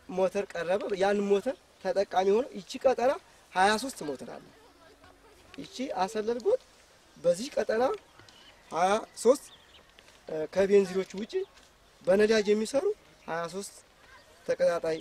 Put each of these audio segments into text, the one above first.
ሞተር ቀረበ። ያን ሞተር ተጠቃሚ ሆነ። ይቺ ቀጠና 23 ሞተር አለ። ይቺ አሰለል ጎጥ በዚህ ቀጠና 23 ከቤንዚኖች ውጪ በነዳጅ የሚሰሩ 23 ተቀጣጣይ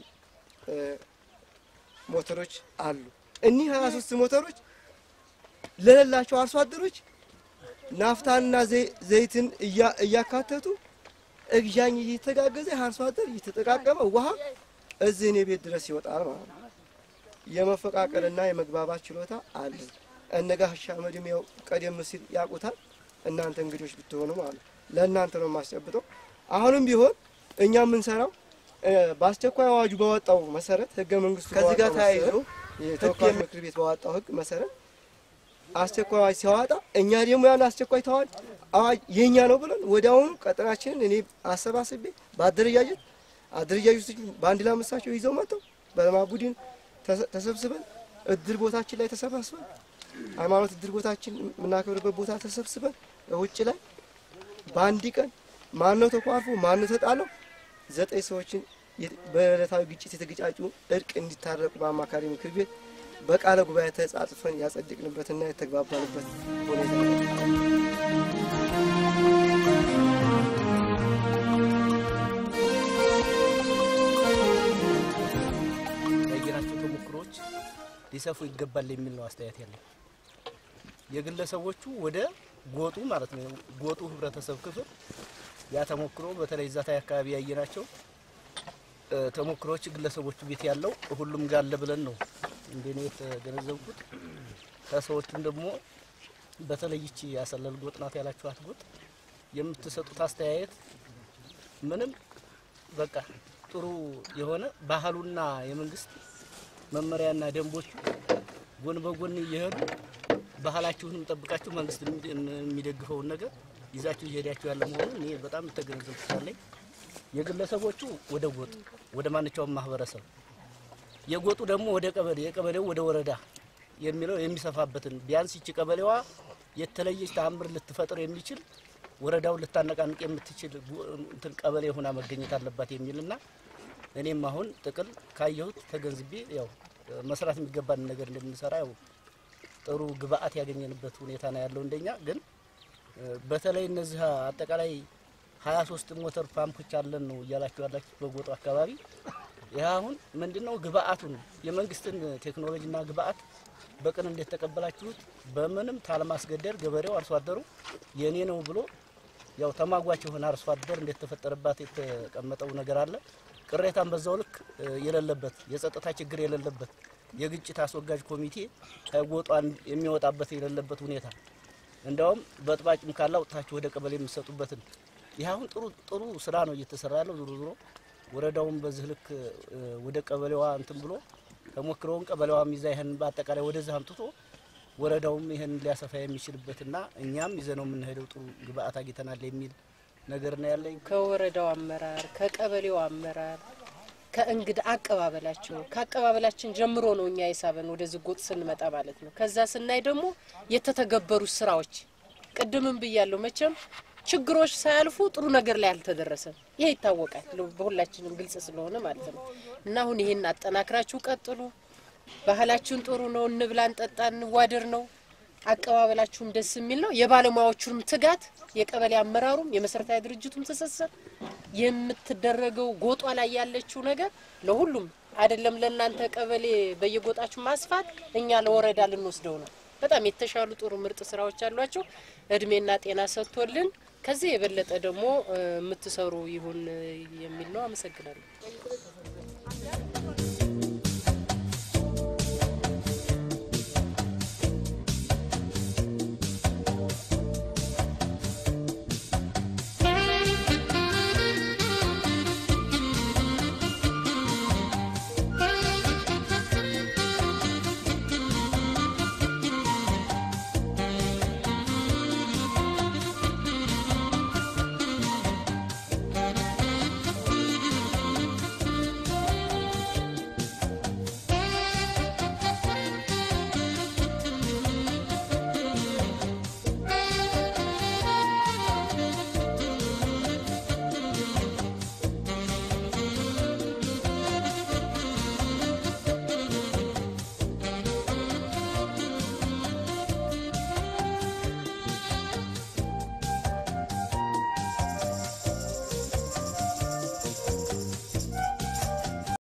ሞተሮች አሉ። እኒህ 23 ሞተሮች ለሌላቸው አርሶ አደሮች ናፍታንና ዘይትን እያካተቱ እግዣኝ እየተጋገዘ አርሶ አደር እየተጠቃቀመ ውሃ እዚህ እኔ ቤት ድረስ ይወጣል ማለት ነው። የመፈቃቀልና የመግባባት ችሎታ አለ። እነጋ ሻመድም ያው ቀደም ሲል ያውቁታል። እናንተ እንግዶች ብትሆኑ ማለት ነው። ለእናንተ ነው የማስጨብጠው። አሁንም ቢሆን እኛ የምንሰራው በአስቸኳይ አዋጁ በወጣው መሰረት ህገ መንግስቱ ከዚህ ጋር ተያይዞ የተወካዮች ምክር ቤት ባወጣው ህግ መሰረት አስቸኳይ አዋጅ ሲያወጣ እኛ ደግሞ ያን አስቸኳይ ተዋጅ አዋጅ የኛ ነው ብለን ወዲያውኑ ቀጠናችንን እኔ አሰባስቤ በአደረጃጀት አደረጃጀቶች በአንድ ላይ መሳቸው ይዘው መጥተው በለማ ቡድን ተሰብስበን እድር ቦታችን ላይ ተሰባስበን ሃይማኖት እድር ቦታችን የምናከብርበት ቦታ ተሰብስበን ውጭ ላይ በአንድ ቀን ማነው ተኳርፎ ማነው ተጣለው ዘጠኝ ሰዎችን በዕለታዊ ግጭት የተገጫጩ እርቅ እንዲታረቁ በአማካሪ ምክር ቤት በቃለ ጉባኤ ተጻጽፈን ያጸድቅንበትና የተግባባንበት ሁኔታ ነው። ያየናቸው ተሞክሮዎች ሊሰፉ ይገባል የሚል ነው አስተያየት ያለኝ። የግለሰቦቹ ወደ ጎጡ ማለት ነው ጎጡ ህብረተሰብ ክፍል ያ ተሞክሮ በተለይ ዛታይ አካባቢ ያየናቸው ተሞክሮዎች ግለሰቦቹ ቤት ያለው ሁሉም ጋር አለ ብለን ነው እንደኔ የተገነዘብኩት። ከሰዎቹም ደግሞ በተለይ ይቺ ያሰለል ጎጥ ናት ያላችኋት ጎጥ የምትሰጡት አስተያየት ምንም በቃ ጥሩ የሆነ ባህሉና የመንግስት መመሪያና ደንቦቹ ጎን በጎን እየሄዱ ባህላችሁንም ጠብቃችሁ መንግስት የሚደግፈውን ነገር ይዛችሁ እየሄዳችሁ ያለ መሆኑን እኔ በጣም ተገነዘብኩት ያለኝ የግለሰቦቹ ወደ ጎጥ ወደ ማንኛውም ማህበረሰብ የጎጡ ደግሞ ወደ ቀበሌ የቀበሌው ወደ ወረዳ የሚለው የሚሰፋበትን ቢያንስ ይቺ ቀበሌዋ የተለየች ተአምር ልትፈጥር የሚችል ወረዳውን ልታነቃንቅ የምትችል እንትን ቀበሌ ሆና መገኘት አለባት የሚልና እኔም አሁን ጥቅል ካየሁት ተገንዝቤ ያው መስራት የሚገባን ነገር እንደምንሰራ ያው ጥሩ ግብአት ያገኘንበት ሁኔታ ነው ያለው። እንደኛ ግን በተለይ እነዚህ አጠቃላይ ሀያ ሶስት ሞተር ፓምፖች አለን ነው እያላችሁ ያላችሁ በጎጡ አካባቢ ይህ አሁን ምንድነው ግብአቱን የመንግስትን ቴክኖሎጂና ግብአት በቅን እንዴት ተቀበላችሁት? በምንም ታለማስገደድ ገበሬው አርሶ አደሩ የኔ ነው ብሎ ያው ተማጓች የሆነ አርሶ አደር እንዴት ተፈጠረባት የተቀመጠው ነገር አለ። ቅሬታን በዛው ልክ የሌለበት የጸጥታ ችግር የሌለበት የግጭት አስወጋጅ ኮሚቴ ከጎጧን የሚወጣበት የሌለበት ሁኔታ እንዲያውም በጥባጭም ካለ አውጥታችሁ ወደ ቀበሌ የምትሰጡበትን ይህ አሁን ጥሩ ጥሩ ስራ ነው እየተሰራ ያለው። ዞሮ ዞሮ ወረዳውን በዚህ ልክ ወደ ቀበሌዋ እንትን ብሎ ተሞክሮውን ቀበሌዋ ሚዛ ይህን በአጠቃላይ ወደዚህ አምጥቶ ወረዳውም ይህን ሊያሰፋ የሚችልበትና እኛም ይዘነው የምንሄደው ጥሩ ግብአት አግኝተናል የሚል ነገር ነው ያለኝ። ከወረዳው አመራር ከቀበሌው አመራር ከእንግዳ አቀባበላቸው ከአቀባበላችን ጀምሮ ነው እኛ የሳበን ወደዚህ ጎጥ ስንመጣ ማለት ነው። ከዛ ስናይ ደግሞ የተተገበሩ ስራዎች ቅድምም ብያለሁ መቼም ችግሮች ሳያልፉ ጥሩ ነገር ላይ አልተደረሰም። ይሄ ይታወቃል፣ በሁላችንም ግልጽ ስለሆነ ማለት ነው። እና አሁን ይሄን አጠናክራችሁ ቀጥሉ። ባህላችሁን ጥሩ ነው፣ እንብላ፣ እንጠጣ፣ እንዋደር ነው። አቀባበላችሁም ደስ የሚል ነው። የባለሙያዎቹንም ትጋት፣ የቀበሌ አመራሩም የመሰረታዊ ድርጅቱም ትስስር፣ የምትደረገው ጎጧ ላይ ያለችው ነገር ለሁሉም አይደለም ለእናንተ ቀበሌ በየጎጣችሁ ማስፋት እኛ ለወረዳ ልንወስደው ነው። በጣም የተሻሉ ጥሩ ምርጥ ስራዎች አሏቸው። እድሜና ጤና ሰጥቶልን ከዚህ የበለጠ ደግሞ የምትሰሩ ይሁን የሚል ነው። አመሰግናለሁ።